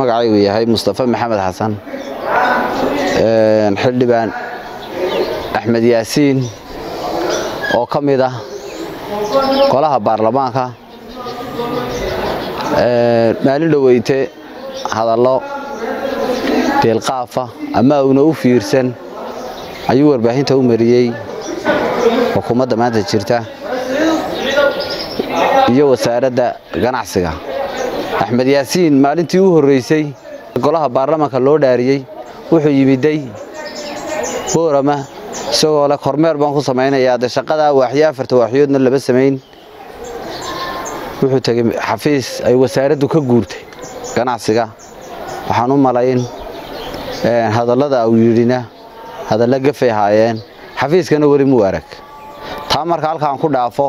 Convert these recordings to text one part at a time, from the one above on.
magacaygu yahay mustafa maxamed xasan xildhibaan axmed yaasiin oo ka mid ah golaha baarlamaanka maalin dhoweyte hadallo deelqaafa ama uuna u fiirsan ayuu warbaahinta u mariyey xukuumadda maanta jirta iyo wasaaradda ganacsiga axmed yaasiin maalintii u horreysay golaha baarlamaanka loo dhaariyey wuxuu yimiday boorama isagoo leh kormeer baan ku samaynayaa de shaqada waaxyo afarta waaxyoodna lama samayn wuxuu tegey xafiis ay wasaaraddu ka guurtay ganacsiga waxaan u malayn hadallada uu yidhina hadalla gafay ahaayeen xafiiskana weli muu arag taa marka halkaan ku dhaafo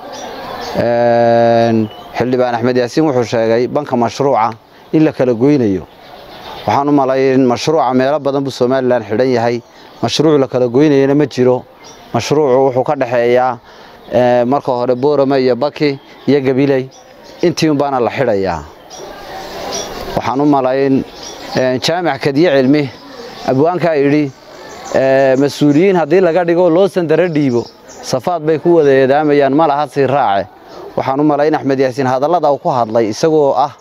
xildhibaan axmed yaasiin wuxuu sheegay banka mashruuca in la kala goynayo waxaan u malayn mashruuca meelo badan buu somalilan xidhan yahay mashruuc la kala goynayana ma jiro mashruucu wuxuu ka dhexeeyaa marka hore boorama iyo baki iyo gabiley intii unbaana la xidhayaa waxaan u malayn jaamac kadiye cilmi abwaankaa yidhi mas-uuliyiin haddii laga dhigo loo sandaro dhiibo safaad bay ku wada eedaamayaan ma laha sii raace waxaan u malayn axmed yaasiin hadallada uu ku hadlay isagoo ah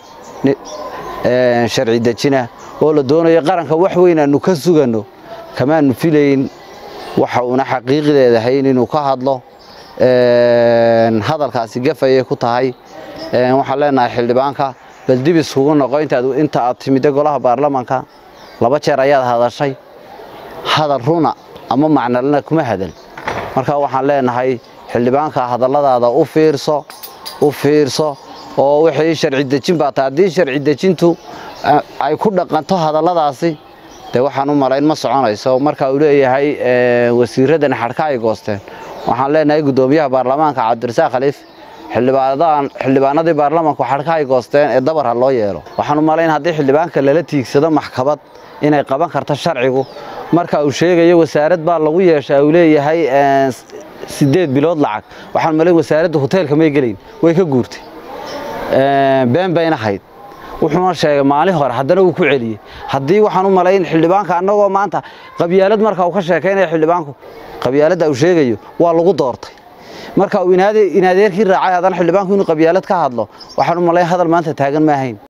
sharci dejina oo la doonayo qaranka wax weyn aanu ka suganno kamaanu filayn waxa uuna xaqiiqdeedahayn inuu ka hadlo hadalkaasi gafayay ku tahay waxaan leenahay xildhibaanka bal dib iskugu noqo inta aad timidda golaha baarlamaanka laba jeer ayaad hadashay hadal runa ama macnalana kuma hadal marka waxaan leenahay xildhibaanka hadalladaada u fiirso u fiirso oo wixii sharci dejin baa tahay haddii sharci dejintu ay ku dhaqanto hadalladaasi dee waxaan u malayn ma soconayso marka uu leeyahay wasiiradan xadhka ay goosteen waxaan leenahay guddoomiyaha baarlamaanka cabdirasaaq khaliif xildhibaanadii baarlamaanku xadhka ay goosteen ee dabar ha loo yeelo waxaan u malayn haddii xildhibaanka lala tiigsado maxkamad inay qaban karto sharcigu marka uu sheegayo wasaarad baa lagu yeeshaa uu leeyahay sideed bilood lacag waxaan malayn wasaaradda hoteelka may gelayn way ka guurtay been bayna hayd wuxuuna sheegay maalin hore haddana uu ku celiyey haddii waxaan u malayn xildhibaanka annagoo maanta qabyaalad marka uu ka sheekaynaya xildhibaanku qabyaaladda uu sheegayo waa lagu doortay marka uu inaadeerkii raacay haddana xildhibaanku inuu qabyaalad ka hadlo waxaan u malayn hadal maanta taagan ma ahayn